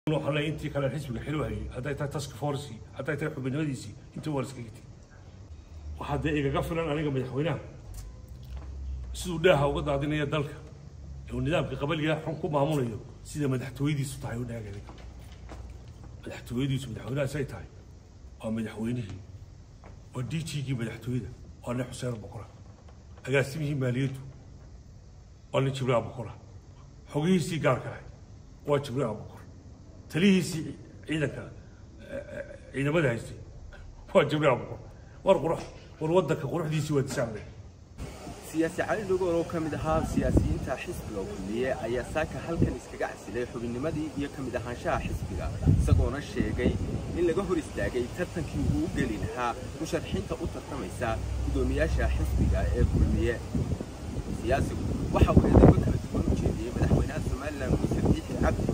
waxaa leeyahay intii kale xisbiga xilo hayay hadday tahay task force hadday tahay xubinimadiisii intii waa iskaga tegi waxaa dee igaga filan aniga madaxweynaha siduu dhaaha uga daadinaya dalka ee uu nidaamka qabaliga xun ku maamulayo sida madaxtooyadiisu tahay u dhaag aniga madaxtooyadiisu madaxweynahaas ay tahay waa madaxweynihii waa d g-gii madaxtooyada waa nin xuseen boqora agaasimihii maaliyaddu waa nin jibriil boqora xogihiisii gaarka ahay waa jibriil boqor talihiisii ciidanka ciidamada haystay waa jibriil boqor war qurux war waddanka quruxdiisii waa disaacday siyaasi cali dhugool oo ka mid ahaa siyaasiyiinta xisbiga kulmiye ayaa saaka halkan iskaga casilay xubinnimadii iyo ka mid ahaanshaha xisbiga isagoona sheegay in laga hor istaagay tartankii uu u geli lahaa musharaxiinta u tartamaysa guddoomiyaasha xisbiga ee kulmiye siyaasigu waxa uu eedeymo kala duwan u jeediyey madaxweynaha somalilan muuse biixi cabdi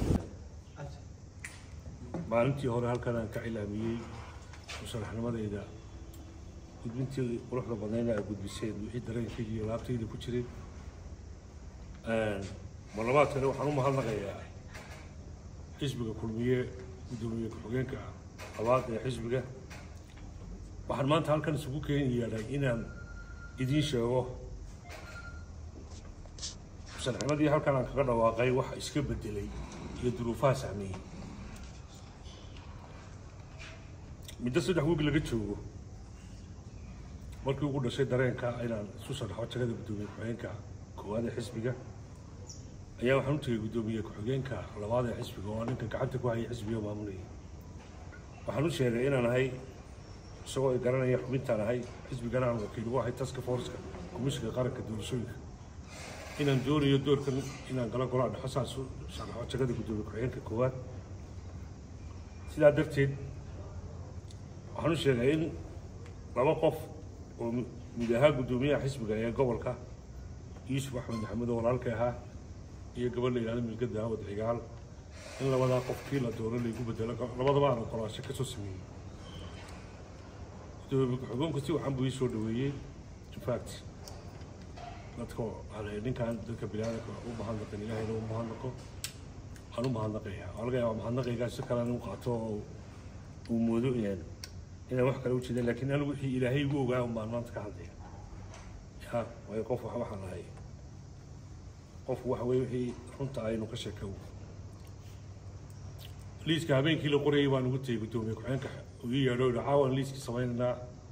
maalintii hore halkan aan ka cilaamiyey musharaxnimadayda gudbintii quruxda badnayna ay gudbiseen wixii dareenkayga iyo laabtayda ku jiray marlabaadkana waxaan u mahadnaqayaa xisbiga kulmiye guddoomiye ku-xigeenka labaad ee xisbiga waxaan maanta halkan isugu keeni yeedhay inaan idiin sheego musharaxnimadii halkan aan kaga dhawaaqay waxa iska bedelay iyo duruufaha saameeyey muddo saddex wiig laga joogo markii ugu dhashay dareenka inaan isu sharaxo jagada guddoomiye ku-xigeenka koowaad ee xisbiga ayaa waxaan u tegay guddoomiye ku-xigeenka labaad ee xisbiga oo ninka gacanta ku hayay xisbiga maamulayay waxaan u sheegay inaan ahay isagoo ay garanaya xubintaan ahay xisbigana aan wakiil ugu ahay taska forceka komishinka qaranka doorashooyinka inaan doonayo doorkan inaan galo golaa dhexo saas u sharaxo jagada guddoomiye ku-xigeenka koowaad sidaa darteed waxaan u sheegay in laba qof oo mid ahaa guddoomiyaha xisbiga ee gobolka yuusuf axmed maxamed oo walaalka ahaa iyo gabadh la yidhahdo milka daawad cigaal in labadaa qof kii la doono laygu bedelo labadaba aan ogolaasho ka soo sameeyey guddoomiye ku-xigeenku si waxaan buu ii soo dhaweeyey infact dadka waxaa ninkan dadka biniaadanka u mahadnaqan ilaahayna u mahadnaqo aan u mahadnaqaya waa laga yaabaa mahadnaqaygaa si kale u qaato oo uu moodo inaan inaan wax kale u jeedin laakiin anigu wixii ilaahay igu ogaa un baan maanta ka hadlaya ya waayo qof wax waxaan lahay qofku waxa weye wixii runta aynu ka sheekow liiska habeenkii la qorayay baan ugu tegey guddoomiye ku-xigeenka uu ii yeedho ihi caawan liiskii samaynaynaa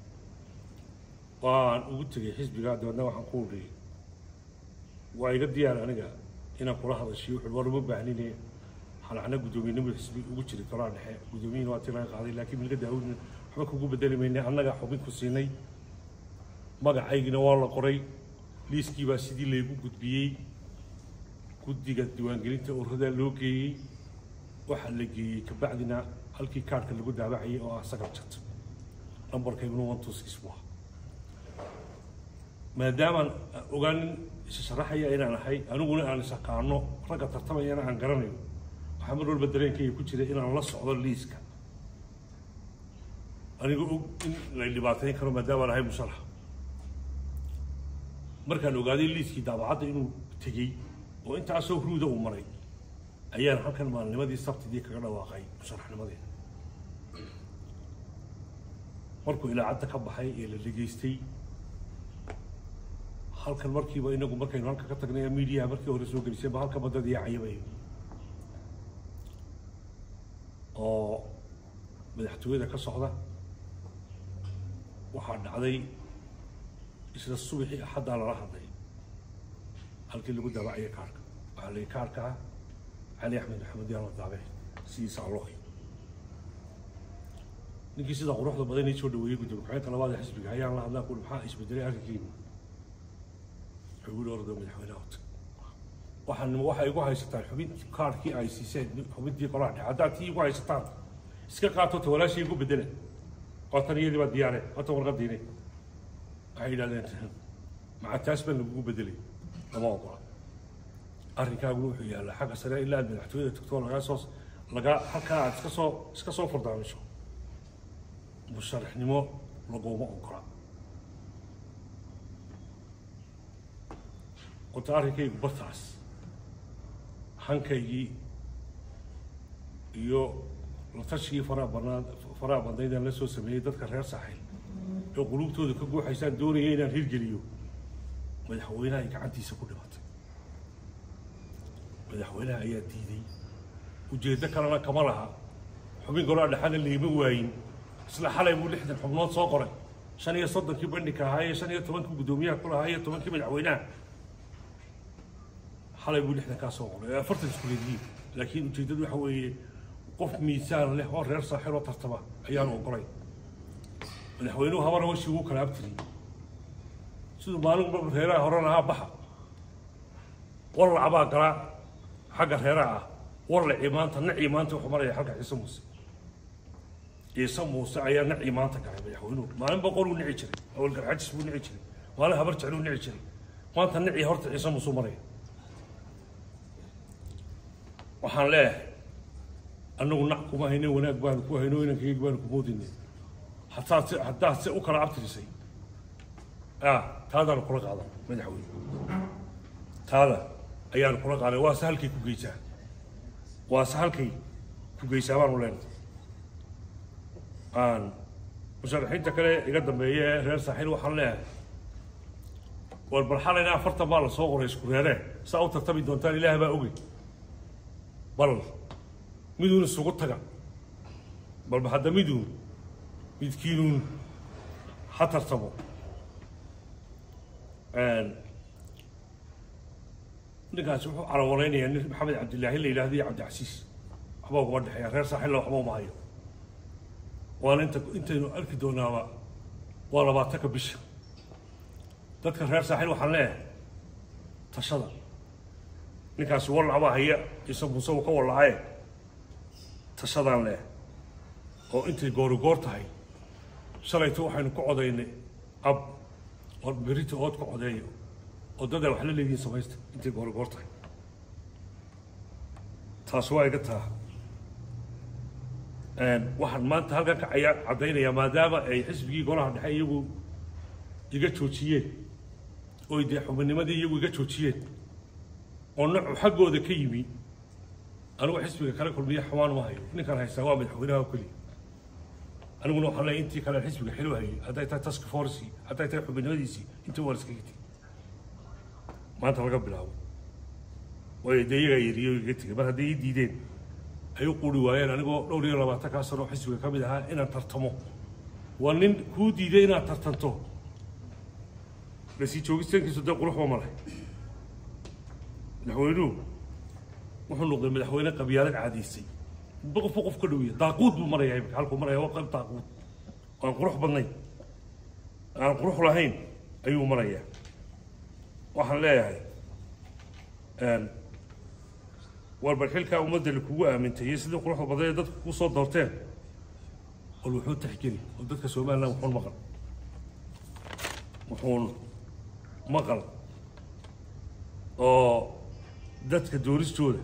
waan ugu tegey xisbiga dabeedna waxaan ku udhi waa iga diyaar aniga inaan kula hadashiyo wuxuu war uma baahnine xalacna guddoomiyenimo xisbi ugu jiray golaa dhexe guddoomiyihina waa tii laga qaaday laakiin milka daawudna waxba kugu bedeli maynay annaga xubin ku siinay magacaygina waa la qoray liiskii baa sidii laygu gudbiyey guddiga diiwaangelinta ururada loo geeyey waxaa la geeyey kabacdina halkii kaarhka lagu daabacayay oo ah sagal jad nambarkayguna one two six waa maadaamaan ogaanin isa sharaxaya inaan ahay aniguna aan isaqaano ragga tartamayana aan garanayo waxaa mar walba dareenkayga ku jira inaan la socdo liiska aniga og in lay dhibaateyn karo maadaamaan ahay musharax markaan ogaaday liiskii daabacadda inuu tegey oo intaasoo ruuda uu maray ayaan halkan maalinimadii sabtidii kaga dhawaaqay musharaxnimadeeda markuu ilaacadda ka baxay ee la dhegaystay halkan markiiba inagu markaynu halka ka tagnay miidiyaha markii hore soo gelisayba halka badada iyo cayabay oo madaxtooyada ka socda waxaa dhacday isla subaxii axaddaa lala hadlay halkii lagu daabacaya kaarka waxaa la kaarka ah cali axmed maxamed yaala daabe sidiisa allohay ninkii sidaa quruxda badan ii soo dhaweeyey gudoomiye ku-xigeenka labaad ee xisbiga ayaan la hadlaa kuuli maxaa isbedelay arrinkiina wuxuu yidhi ordo madaxweynaha wata waxaan waxay igu haysataan xubin kaarkii ay siiseen xubintii qolaha dhexe haddaad tii igu haysataan iska qaato ta walaashii igu bedela waatan iyadii baa diyaare waatan warqadiine waxay yidhahdeen maca taas baan lagugu bedelay lama ogola arrinkaaguna wuxuu yaallaa xagga sare ilaa aad madaxtooyada tagtoo lagaa soo laga halkaa aad iska soo iska soo furdaamisho musharaxnimo laguma ogola horta arrinkaygu bartaas hankaygii iyo la tashigii faraha badnaa faraha badnaydaan la soo sameeyey dadka reer saaxiil ee qulubtooda ka guuxaysaan doonaya inaan hirgeliyo madaxweynaha ay gacantiisa ku dhimatay madaxweynaha ayaa diiday ujeeddo kalena kama laha xubin golaa dhexana liima waayin isla xalay buu lixdan xubnood soo qoray shan iyo soddonkii bandhigka ahaa iyo shan iyo tobankii guddoomiyaha ku lahaa iyo tobankii madaxweynaha xalay buu lixdan kaa soo qoray ee afartan isku leedihiin laakiin ujeeddadu waxa weeye qof miisaan leh oo reer saaxiil oo tartama ayaanu ogolay madaxweynuhu habana washii ugu kala abtiriyey siduu maalin walba reeraha hore lahaa baxa wallacbaa galaa xagga reeraha ah wallacii maanta nacii maanta wuxuu maraya xalka ciise muuse ciise muuse ayaa nacii maanta galay madaxweynuhu maalin boqol uu nici jiray awal garxajis buu nici jiray maalin habar jecluu nici jiray maanta nacii horta ciise muuse maraya waxaan leeyahay annagu nac kuma hayne wanaag baanu ku hayno inankayga baanu ku moodayne haddaad se haddaad se u kala abtirisay ah taadaanu kula qaadan madaxweyne taada ayaanu kula qaaday waa se halkay ku geysaa waa se halkay ku geysaa baanu leenahay aan musharaxiinta kale iga dambeeya ee reer saaxiil waxaan leeyahay war bal xalayna afartan baa la soo qoray isku reeree saa u tartami doontaan ilaah baa ogey bal miduun isugu taga balba hadda miduun midkiinuun ha tartamo ninkaasi wuxuu calawaleynayaa nin maxamed cabdilaahi la yidhahdo iyo cabdicasiis waxba uguma dhexeeya reer saaxilla waxba uma hayo waana inta intaynu arki doonaaba waa labaatanka bisha dadka reer saaxiil waxaan leeyahay tashada ninkaasi wallac baa haya ciise muuse uu ka wallacaye tashadaan leh oo intay goori goor tahay shalayto waxaynu ku codaynay ab oo berita ood ku codeeyo oo dadaa wax la leedihiin samaysta intay goori goor tahay taas waa iga taa waxaan maanta halkan ka caya caddaynayaa maadaama ay xisbigii golaha dhexe iyagu iga joojiyeen oy dee xubinnimadii iyagu iga joojiyeen oo nacu xaggooda ka yimi anigu xisbiga kala kulmiya xamaan ma hayo ninkan haystaa waa madaxweynaha oo keliya aniguna waxaan leeyahay intii kale xisbiga xilu hayay hadday tahay task force hadday tahay xubinnimadiisii intii waa iskaga tegi maanta laga bilaabo waayo dee iyagaa yeriyo iga tegay mar hadday ii diideen ay u quri waayeen anigoo dhowr iyo labaatankaa sano xisbiga ka mid ahaa inaan tartamo waa nin kuu diiday inaad tartanto lasii joogistaankiisu dee quruxba ma leh madaxweynuhu wuxuu noqday madaxweyne qabyaalad caadaysay qofba qof ka dhowiya daaquud buu marayaa imika halkuu maraya waa qayb daaquud aan qurux badnayn aan qurux lahayn ayuu marayaa waxaan leeyahay warbar xilkaa ummadda lakugu aamintay iyo sidii quruxda badan ee dadku ku soo doorteen bal wuxuu taxgeli oo dadka somaliland wuxuun maqal wuxuun maqal oo dadka dooristooda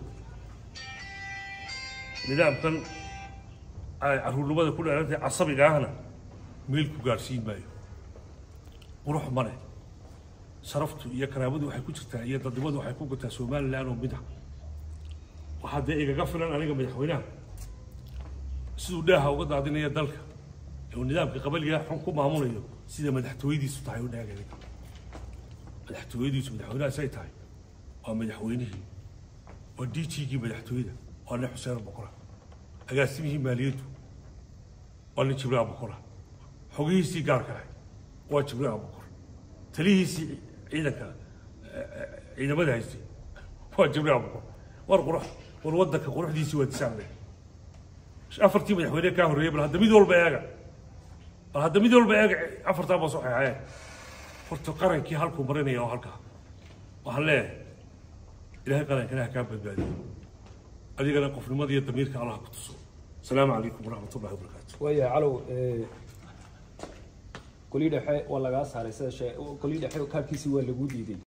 nidaamkan ay caruurnimada ku dheerantay casabiga ahna meel ku gaadhsiin maayo qurux male sharaftu iyo karaamadu waxay ku jirtaa iyo dadnimadu waxay ku gataa somaliland oo mid ah waxaa dee igaga filan aniga madaxweynaha siduu dhaaha uga daadinaya dalka ee uu nidaamka qabaliga xun ku maamulayo sida madaxtooyadiisu tahay u dhaagay madaxtooyadiisu madaxweynaha say tahay waa madaxweynihii waa d g-gii madaxtooyada waa nin xuseen boqora agaasimihii maaliyaddu waa nin jibriil boqora xogihiisii gaarka ah waa jibriil boqor talihiisii ciidanka ciidamada haystay waa jibriil boqor war qurux war waddanka quruxdiisii waa disaanle afartii madaxweyne kaa horreeyay bal hadda mid walba eega bal hadda mid walba eega afartaa baa soo xeexayeen horta qarankii halkuu marinaya oo halkaa waxaan leeyahay ilaahay qarankana ha kaa badbaadiyo adigana qofnimada iyo damiirka allah ku tuso asalaamu calaykum waraxmat ullahi wabarakaatu waya calow golii dhexe waa lagaa saaray sida shee golii dhexe kaarkiisii waa lagu diiday